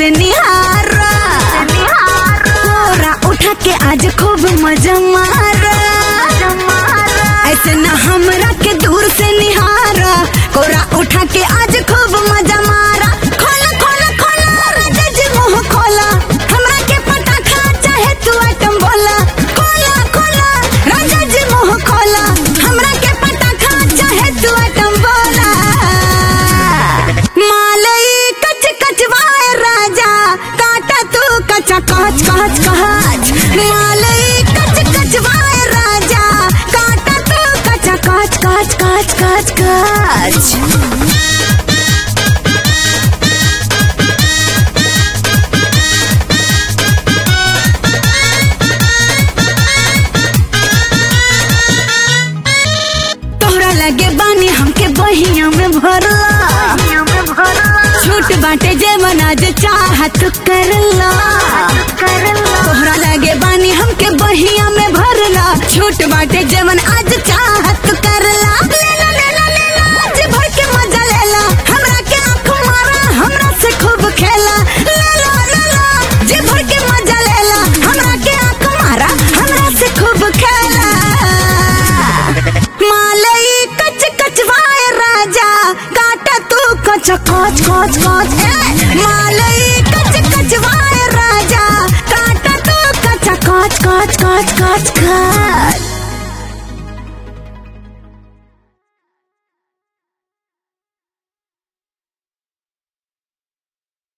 से निहारा कोरा उठा के आज खूब मजा मारा ऐसे न हमरा के दूर से निहारा कोरा उठा के आज खूब मजा मारा खोला खोला खोला राजा जी मुंह खोला हमरा के पटाखा चाहे तू आइटम बोला खोला खोला राजा जी मुंह खोला हमरा के पटाखा चाहे तू आइटम बोला मालई कच कच वाए राजा काटा तू कचा कच कच कच मालई कच कच वाए राजा काटा तू कचा कच कच कच कच कच तोहरा लगे बानी हमके बहिया में भरला छूट बाटे जेवन आज चाहत करला तोहरा लगे बानी हमके बहिया में भरला छूट बाटे जेवन आज चाहत करला लेला लेला लेला आज भर के मजा लेला हमरा के आंख मारा हमरा से खूब खेला लेला लेला जी भर के मजा लेला हमरा के आंख मारा हमरा से खूब खेला मालई कच कच वाए राजा काटा तू कच कच कच कच ए, मालई कच कच वाए राजा काटा तू कच कच कच कच कच कच